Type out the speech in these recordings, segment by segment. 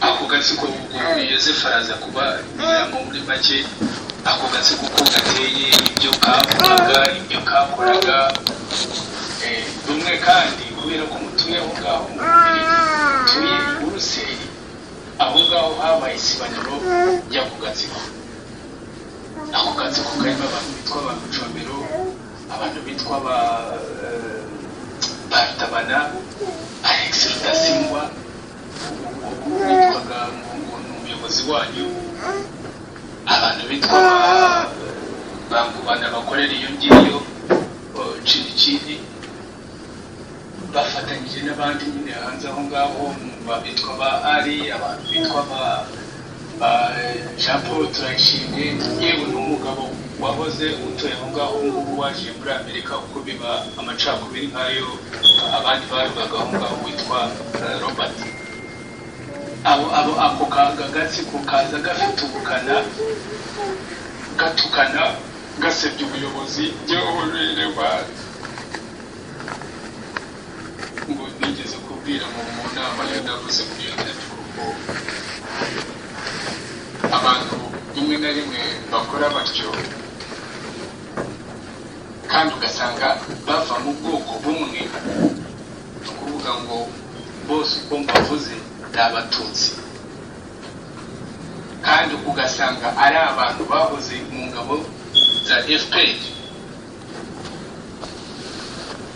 ako gatsiko yozefu araza kubabwira ngo muri make ako gatsiko uko gateye ibyo kavugaga ibyo kakoraga rumwe kandi kubera ko mutuye aho ngaho mu bubirigi mutuye buruseli aho ngaho habaye isibaniro ry'ako gatsiko ako gatsiko karimo abantu bitwa ba micomero abantu bitwa ba bartabana alex rudasingwa witwaga ngo ni umuyobozi wanyu abantu bitwa bangubana bakorera iyo ngiyo ciriciri bafatanyije n'abandi nyine hanze aho ngaho bitwa ba ari abantu bitwa ba jean paul turayishimye yewe n'umugabo wahoze utuye aho ngaho ngubu waje muri amerika uko biba amacakubiri nk'ayo abandi babibaga aho ngaho witwa robert abo abo ako kagatsiko kaza gafite ubukana gatukana gasebya ubuyobozi yewe reba ngo nigeze kubwira mu mu nama yo navuze muri iyo nyandiko abantu rimwe na rimwe bakora batyo kandi ugasanga bava mu bwoko bumwe ni ukuvuga ngo bose uko mbavuze ni abatutsi kandi ugasanga ari abantu bahoze mu ngabo za fpr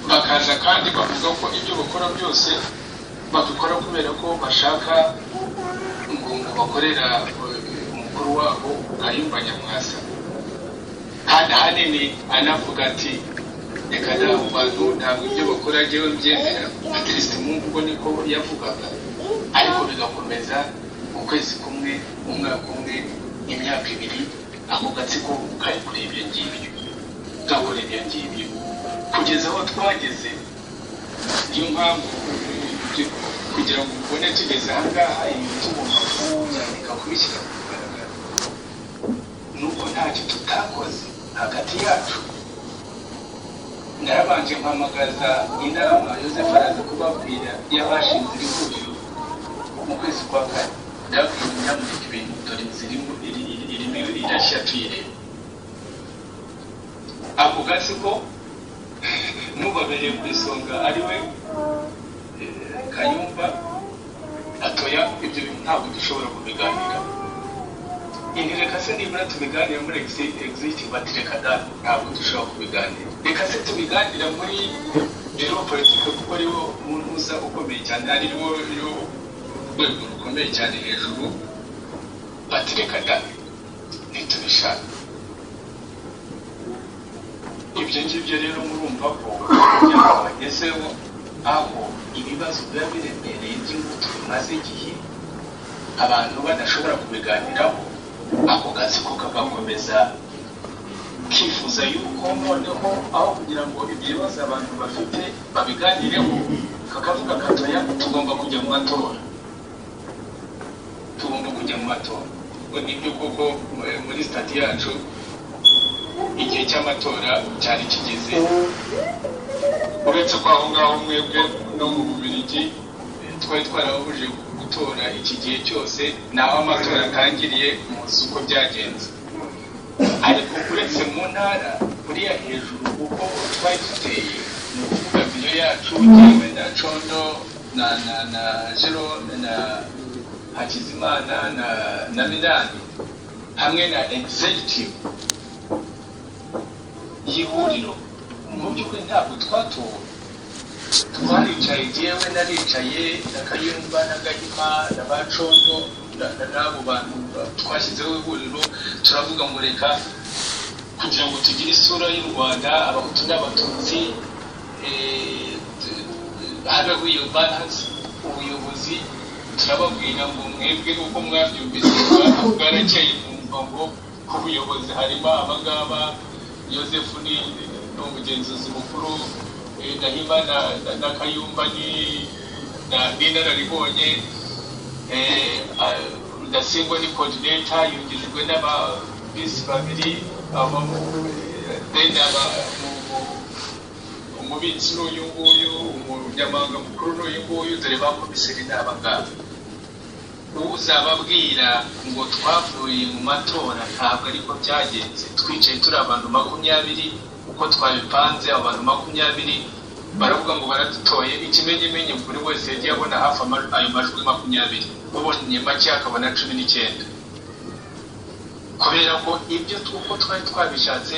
bakaza kandi bavuga ko ibyo bakora byose babikora kubera ko bashaka ngo ngo bakorera umukuru wabo kayumba nyamwasa kandi ahanini anavuga ati reka ntabwo bantu ntabwo ibyo bakora njyewe mbyemera atirisite mungu ubwo niko yavugaga ariko bigakomeza ukwezi kumwe umwaka umwe imyaka ibiri ako gatsiko kari kuri ibyo ngibyo gakora ibyo ngibyo kugeza aho twageze niyo mpamvu kugira ngo ubone tugeze aha ngaha ibi tugomba kubyandika kubishyira ku mugaragaro nuko ntacyo tutakoze hagati yacu narabanje mpamagaza inama yosefu araza kubabwira y'abashinze iri huriro mu kwezi kwa kane ndabwira nyamurika ibintu dore zirimo irimo irashya tuyireba ako gatsiko n'ubabereye ku isonga ari we kayumba atoya ibyo bintu ntabwo dushobora kubiganira reka se nibura tubiganira muri exit batireka da ntabwo dushobora kubiganira reka se tubiganira muri biro politike kuko ariwo muza ukomeye cyane ariwo rwego rukomeye cyane hejuru batireka da ntitubishaka ibyo ngibyo rero murumva ko bagezeho aho ibibazo biba biremereye by'ingutu bimaze igihe abantu badashobora kubiganiraho ako gatsiko kagakomeza kifuza yuko noneho aho kugira ngo ibyo bibazo abantu bafite babiganireho kakavuga katoya tugomba kujya mu matora tugomba kujya mu matora nibyo koko muri sitati yacu igihe cy'amatora cyari kigeze uretse ko aho ngaho mwebwe no mu bubirigi twari twarababujije gutora iki gihe cyose ni aho amatora atangiriye muzi uko byagenze ariko uretse mu ntara buriya hejuru kuko twari duteye ni ukuvuga biyo yacu yewe na condo na na na jero na hakizimana na na minani hamwe na executive y'ihuriro mu by'ukuri ntabwo twatowe twaricaye yewe naricaye na kayumba na gahima na bacondo n'abo bantu twashyizeho ihuriro turavuga ngo reka kugira ngo tugire isura y'u rwanda abahutu n'abatutsi habeho iyo baranse ubuyobozi turababwira ngo mwebwe uko mwabyumvise bwarakeye mwumva ngo ku buyobozi harimo abangaba yosefu ni umugenzuzi mukuru ndahima na kayumba ni inararibonye rudasingwa ni kodineta yungijwe n'ababisi babiri umubitsi n'uyu nguyu umunyamabanga mukuru n'uyu nguyu dore ba komiseri ni abangaba uzababwira ngo twavuye mu matora ntabwo ariko byagenze twicaye turi abantu makumyabiri uko twabipanze abantu makumyabiri baravuga ngo baradutoye ikimenyimenyi buri wese yagiye abona hafi ama- ayo majwi makumyabiri ubonye make akabona cumi n'icyenda kubera ko ibyo tu- uko twari twabishatse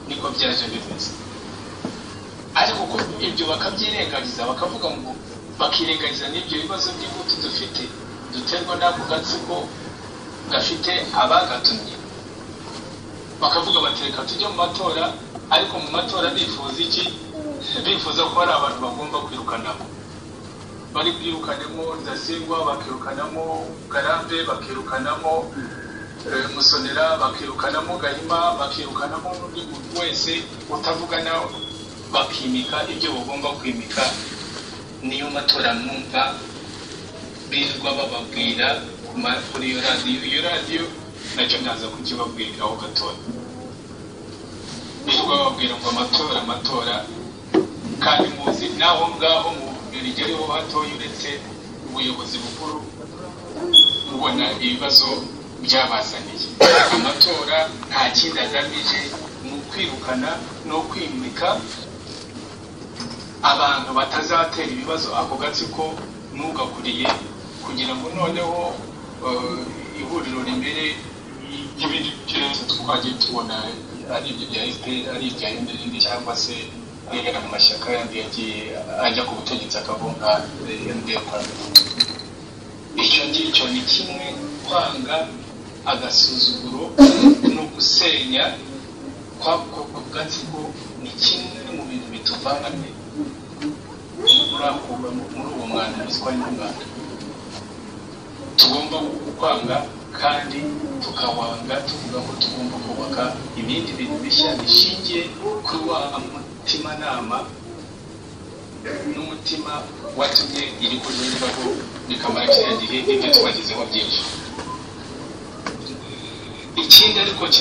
niko byaje bimeze ariko ko ibyo bakabyirengagiza bakavuga ngo bakirengagiza n'ibyo bibazo by'ingutu dufite duterwa n'ako gatsiko gafite abagatumye bakavuga bati reka tujye mu matora ariko mu matora bifuza iki bifuza ko hari abantu bagomba kwirukanamo bari bwirukanemo ndasingwa bakirukanamo garambe bakirukanamo eh, musonera bakirukanamo gahima bakirukanamo n'undi muntu wese utavuga nawe bakimika ibyo bagomba kwimika niyo matora mwumva birirwa bababwira ku ma- kuri iyo radiyo iyo radiyo nacyo nkaza kukibabwiraho gatoya birirwa bababwira ngo amatora amatora kandi muzi n'aho ngaho mu rigeriho hatoya uretse ubuyobozi bukuru mubona ibibazo byabazaniye amatora nta kindi agamije ni ukwirukana no kwimika abantu batazatera ibibazo ako gatsiko n'ugakuriye kugira ngo noneho eh, ihuriro rimere y'ibindi byose twagiye tubona ari ibyo bya fpr ari ibya ndende cyangwa se ari amashyaka yandi yagiye ajya ku butegetsi akabunga ndekwa icyo ngicyo ni kimwe kwanga agasuzuguro no gusenya kwako ku gatsiko ni kimwe mu bintu bituvanye muri ako muri uwo mwanda ruswa n'umwanda tugomba kwanga kandi tukawanga tuvuga ko tugomba kubaka ibindi bintu bishya bishingiye kuri wa mutimanama n'umutima watumye iri kunyurwaho rikamara kiriya gihe ibyo twagezeho byinshi ikindi ariko ki-